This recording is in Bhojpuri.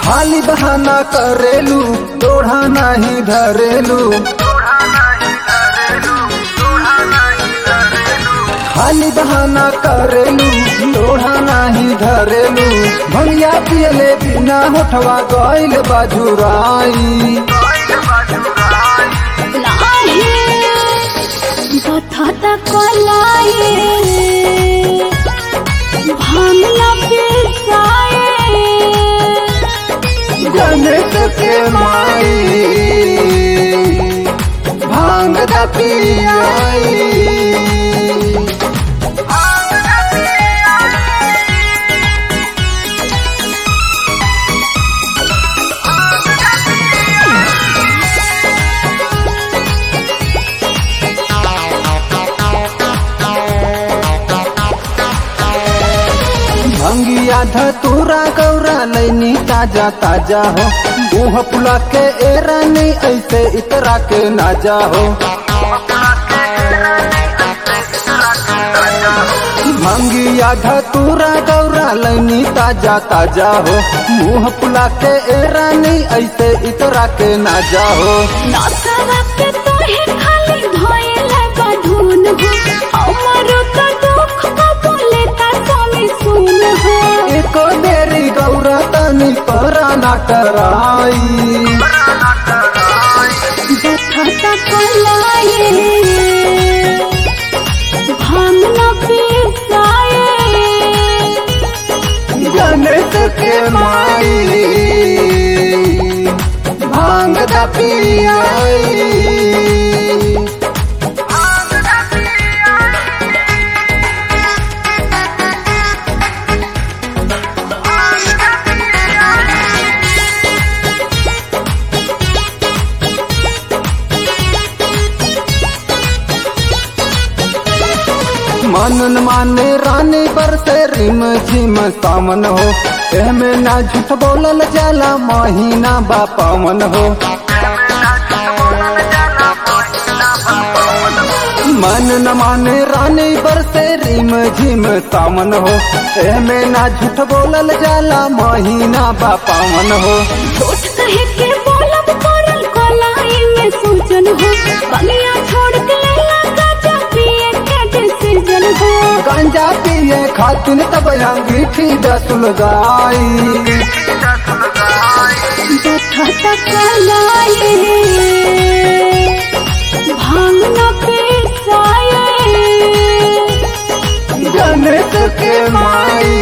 खाली बहाना करेलू लोढ़ा नहीं धरेलू खाली बहाना करेलू लोढ़ा नहीं धरेलू भंगिया पियले बिना होठवा गइल बाजुराई बथता कलाई भांगला पिसाए गणित के माई भांग दा पियाई भंगिया धतूरा गौरा लैनी ताजा ताजा हो मुँह पुला के एरा नहीं ऐसे इतरा के नाजा हो भंगिया धतूरा गौरा लैनी ताजा ताजा हो मुँह पुला के एरा नहीं ऐसे इतरा के नाजा हो नसवा के तोहे खाली धोइला बधुन हो हमरो त दुख को बोले ता स्वामी सुन हो एको देरी गौरा तनी परा ना कराई बथता कलाई भांगला पिसाए गणित के माई भांग दा पियाई मनन माने रानी पर से रिम झिम सामन हो एमे ना झूठ बोलल जाला महीना बा पावन हो मन न माने रानी पर से रिम झिम सामन हो एमे ना झूठ बोलल जाला महीना बा पावन हो झूठ कहे के बोलब करल कलाई में सूजन हो बलिया छोड़ के लैला गाजा पिए के डिसीजन हो गांजा पिए खातिन तब अंगीठी दसुल गाई बथता कलाई भांग न पिसाए गणित के माई